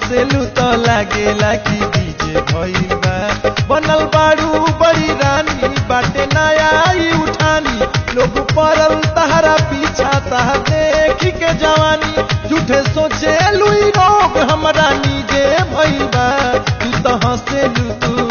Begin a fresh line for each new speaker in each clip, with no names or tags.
हंसेलू तो लागेला कि डीजे भइल बा बनल बाड़ू बड़ी रानी बाटे नया ई उठानी लोग पड़ल तहरा पीछा तह देख के जवानी झूठे सोचे लुई रोग हमरा नीजे भइल बा तू तो हंसेलू तू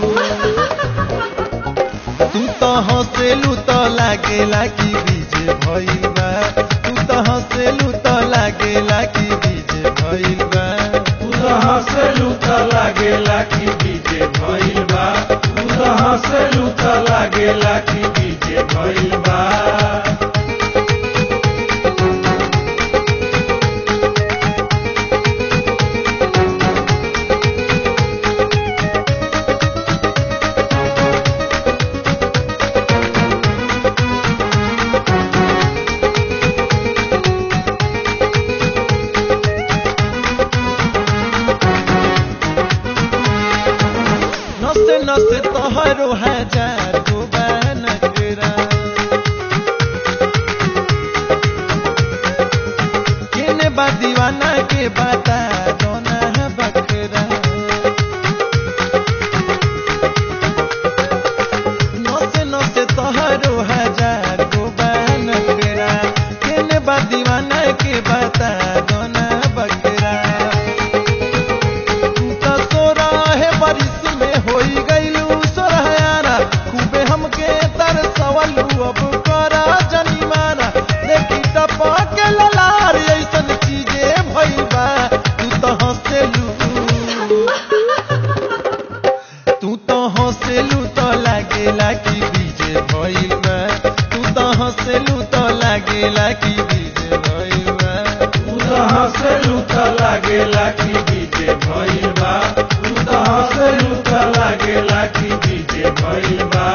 तू तो हंसेलू तो लागेला कि डीजे भइल बा तू तो हंसेलू तो लागेला कि डीजे भइल बा
तू तो हंसलू त लागेला कि डीजे भइल बा तू तो हंसलू त लागेला कि डीजे भइल बा
नसे नसे तोहरो हजार गो नखरा केने बा दीवाना के बता दोना बकरा नसे नसे तोहरो हजार गो नखरा केने बा दीवाना के बता दोना बकरा तू तो सोराहे बारिश में होई गईलू सोरहायाना खूबे हमके तरसवलू अब करा जनिमाना देखी टपा के ललार ऐसन चीजे भइल बा तू तो हंसेलू तू तो हंसेलू तो लागेला कि डीजे भइल बा तू तो हंसेलू तो लागेला कि डीजे भइल बा
तू तो हंसलू त लागेला कि डीजे भइल बा तू तो हंसलू त लागेला कि डीजे भइल बा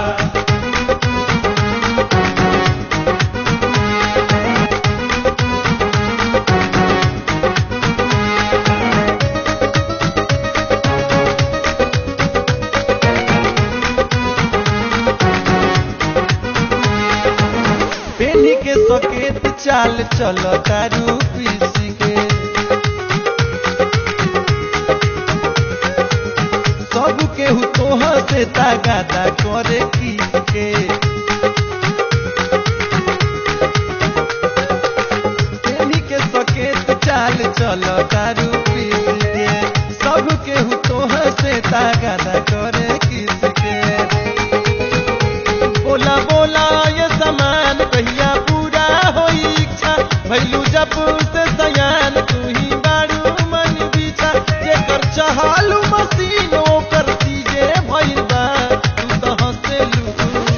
पेनी के सकेत चाल चलो तारू पीसी के सब केहू तोह से तागादा करे की के पेनी के सकेत चाल चलो तारू पीसी के सब केहू तोह से तागादा करे किस के बोला बोला ये समान कहिया पूरा होई इच्छा भैलू जब से सयान तू ही बारू मन बिछा जेकर चहालू मशीन ओकर चीजे भइल बा तू तो हंसेलू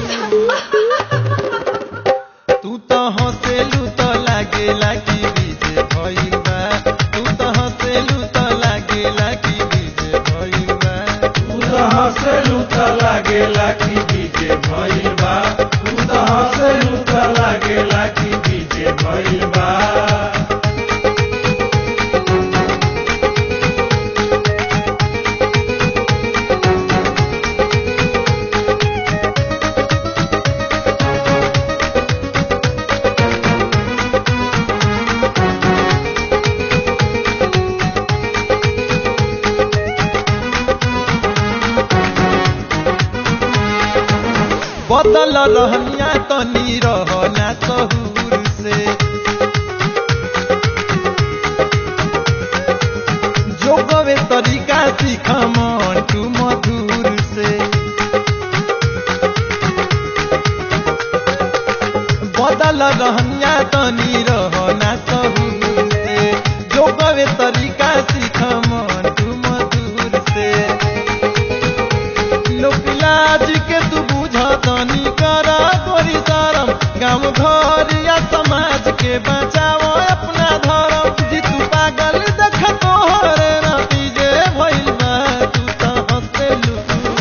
तू तो हंसेलू तो लागेला कि डीजे भइल बा तू तो हंसेलू तो लागेला कि डीजे भइल बा
तू तो हंसलू त लागेला कि डीजे भइल बा तू तो हंसलू त लागेला कि डीजे भइल बा
बदल रहनिया तनी रहना सहूर से जो गवे तरीका सीख मंटू मधुर से बदल रहनिया तनी रहना सहूर से जो गवे तरीका सीख मंटू मधुर से लोकलाज के तू बुझतनी कर गोरी शरम गाँव घर या समाज के बचाओ अपना धर्म जी तू पागल देख तोहर नतीजे भइल बा तू तो हंसेलू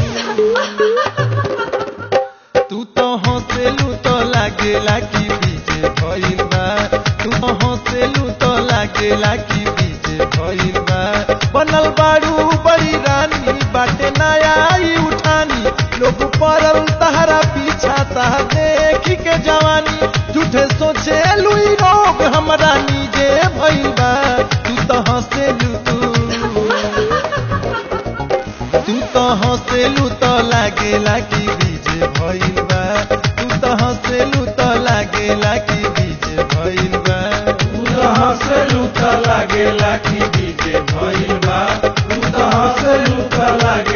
तू तो हंसेलू तो लागेला कि बीजे भइल बा तू तो हंसेलू तो लागेला कि बीजे भइल बा बनल बाड़ू बड़ी रानी बाटे नया ई उठानी लोग पड़ल तहरा पीछा तह देख के जवानी झूठे सोचे लुई रोग हमरा नीजे भइल बा तू तो हंसेलू तू हंसेलू तो लागेला कि बीजे भइल बा तू तो हंसेलू तो लागेला कि बीजे भइल बा
तू तो हंसलू त लागेला कि डीजे भइल बा तू तो हंसलू त लागे